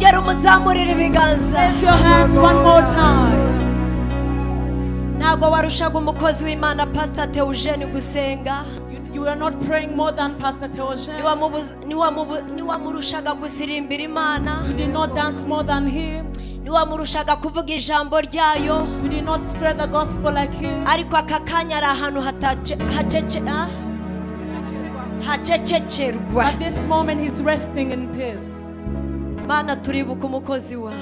muzamurire ibiganza Raise your hands one more time. ntabwo warushaga umukozi w'imana pasita teujeni gusenga You, you are not praying more than Pastor Teoshe. Niwamubuza- niwamubu- niwamurushaga gusirimbira imana You did not dance more than him. niwamurushaga kuvuga ijambo ryayo You did not spread the gospel like him. ariko aka kanya ari ahantu hatace- hacece ah? hacecekerwa At this moment, he's resting in peace. mana turibuka umukozi wawe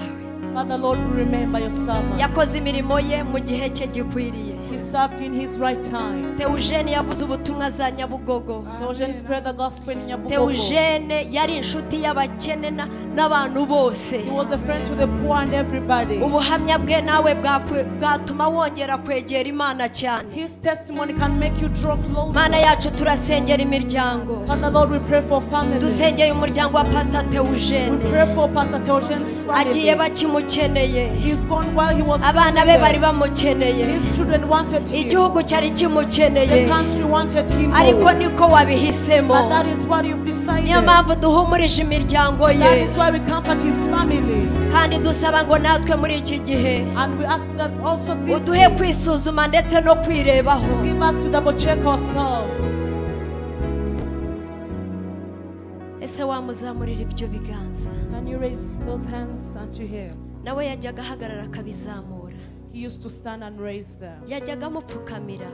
Father, Lord, we remember your servant. yakoze imirimo ye mu gihe cye gikwiriye He served in his right time. teujene yavuze ubutumwa za nyabugogo Teoshe spread the gospel in Nyabugogo. teujene yari inshuti y'abakene na- n'abantu bose He was a friend to the poor and everybody. ubuhamya bwe nawe bwakwe- bwatuma wongera kwegera imana cyane His testimony can make you draw mana closer. yacu turasengera imiryango Father, Lord, we pray for families. dusengeye umuryango wa pasita We teujene pray for Pastor Teoshen's agiye family. bakimukeneye He's gone while he was still abana be bari there. bamukeneye His children wanted him. igihugu cyari The kimukeneye country wanted him. ariko more. niko wabihisemo But that is what you've decided. niyo mpamvu duhumurije imiryango That ye is why we comfort his family. kandi dusaba ngo natwe muri iki gihe And we ask that also this uduhe kwisuzuma ndetse no kwirebaho give us to double check ourselves. ese wamuzamurira ibyo biganza Can you raise those hands unto him? nawe yajyaga ahagarara akabizamura He used to stand and raise them. yajyaga amupfukamira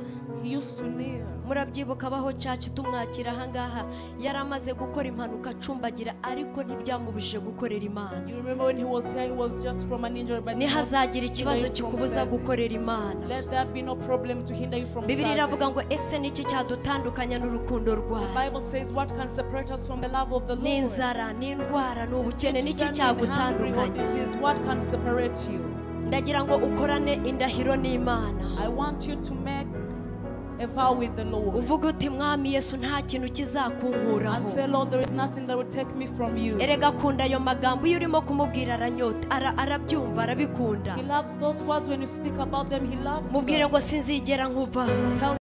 He used to kneel. murabyibuka abaho cyacu tumwakira ahangaha yari amaze gukora impanuka acumbagira ariko ntibyamubujije gukorera imana You remember when he was here, he was just from an injury, but ntihazagira ikibazo kikubuza gukorera imana let there be no problem to hinder you from bibiri iravuga serving. ngo ese niki cyadutandukanya n'urukundo The rwawe Bible says, What can separate us from the love of the Lord? n'inzara n'indwara n'ubukene Sickness niki and hungry or cyagutandukanya disease, What can separate you? ndagira ngo ukorane indahiro n'imana I want you to make a vow with the Lord uvuge uti mwami yesu nta kintu and kizakunkuraho say, Lord, there is nothing that will take me from you. erega akunda ayo magambo iyo urimo kumubwira aranyota ara- arabyumva arabikunda He loves those words when you speak about them, He loves mubwire them. ngo sinzigera nkuva Tell